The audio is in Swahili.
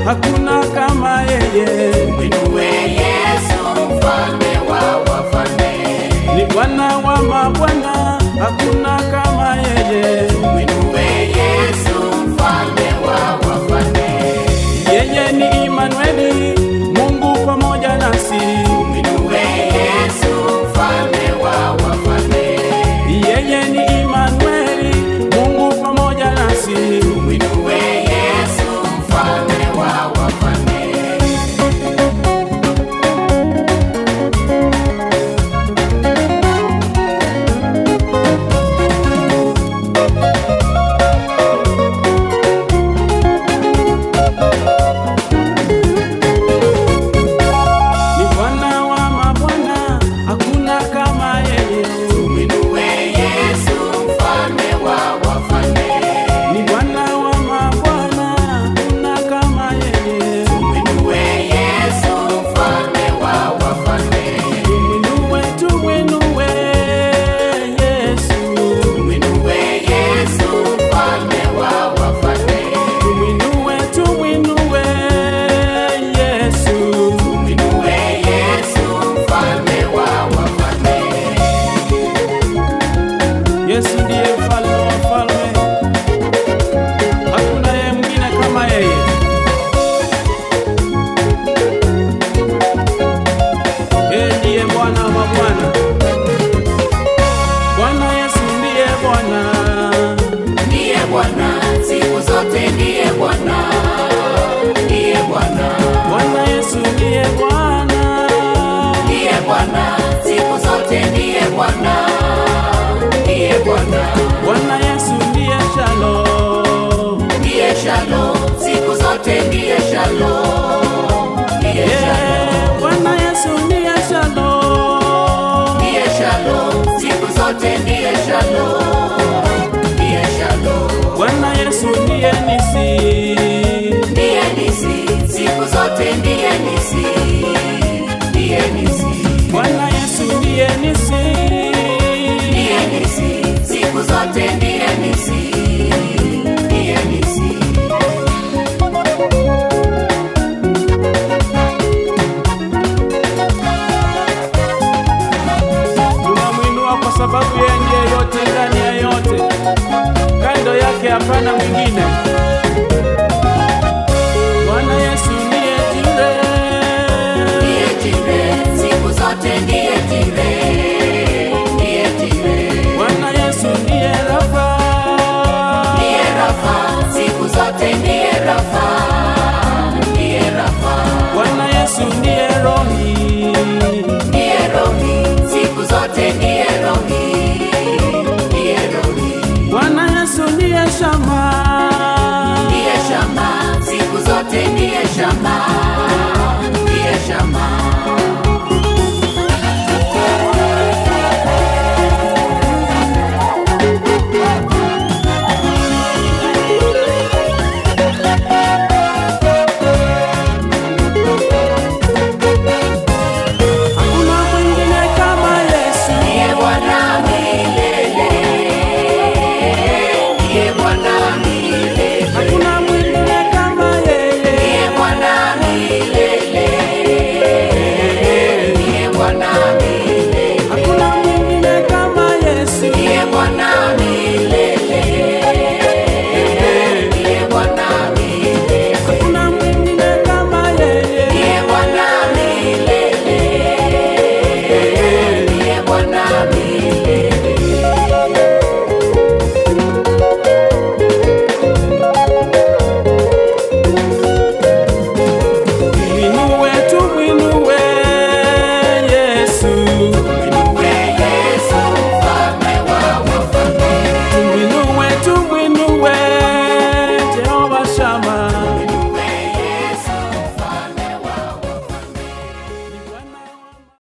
hakuna kama yeye. Mwinue Yesu mfalme wa wafalme. Ni Bwana wa mabwana, hakuna kama yeye. Mwinue Yesu mfalme wa wafalme. Yeye ni Imanueli, Mungu pamoja nasi. Mwinue Yesu mfalme wa wafalme. Yeye ni Imanueli, Mungu pamoja nasi. Mwinue Yesu mfalme wa wafalme. Ni Bwana wa mabwana, hakuna kama yeye. Mwinue Yesu mfalme wa wafalme. Ni Bwana wa mabwana, hakuna kama yeye. Mwinue Yesu mfalme wa wafalme. Tumwinue, tumwinue Yesu. Mwinue Yesu mfalme wa wafalme. Tumwinue, tumwinue Yesu. Mwinue Yesu mfalme wa wafalme. Yesu ndiye mfalme wa falme, hakuna yeye mwingine kama yeye. Yeye ndiye Bwana wa mabwana, Bwana Yesu ndiye Bwana. Ndiye Bwana siku zote, ndiye Bwana, ndiye Bwana, Bwana Yesu ndiye Bwana, ndiye Bwana siku zote, ndiye Bwana, ndiye Bwana, Bwana Yesu ndiye Shalom. ndiye Shalom siku zote, ndiye Shalom, ndiye Shalom, Yeah, Bwana Yesu ndiye Shalom. ndiye Shalom siku zote, ndiye Shalom, ndiye Shalom, Bwana Yesu ndiye nisi. ndiye Nisi siku zote, ndiye Nisi, ndiye Nisi. Bwana Yesu ndiye nisi. Ndiye nisi, siku zote ndiye nisi, ndiye nisi. Tunamwinua kwa sababu yeye ndiye yote ndani ya yote, kando yake hapana mwingine. Bwana Yesu ndiye jire. Ndiye jire, siku zote ndiye jire, ndiye jire. Bwana Yesu ndiye Rafa. Ndiye Rafa, siku zote ndiye Rafa, ndiye Rafa. Bwana Yesu ndiye Rohi. Ndiye Rohi, siku zote ndiye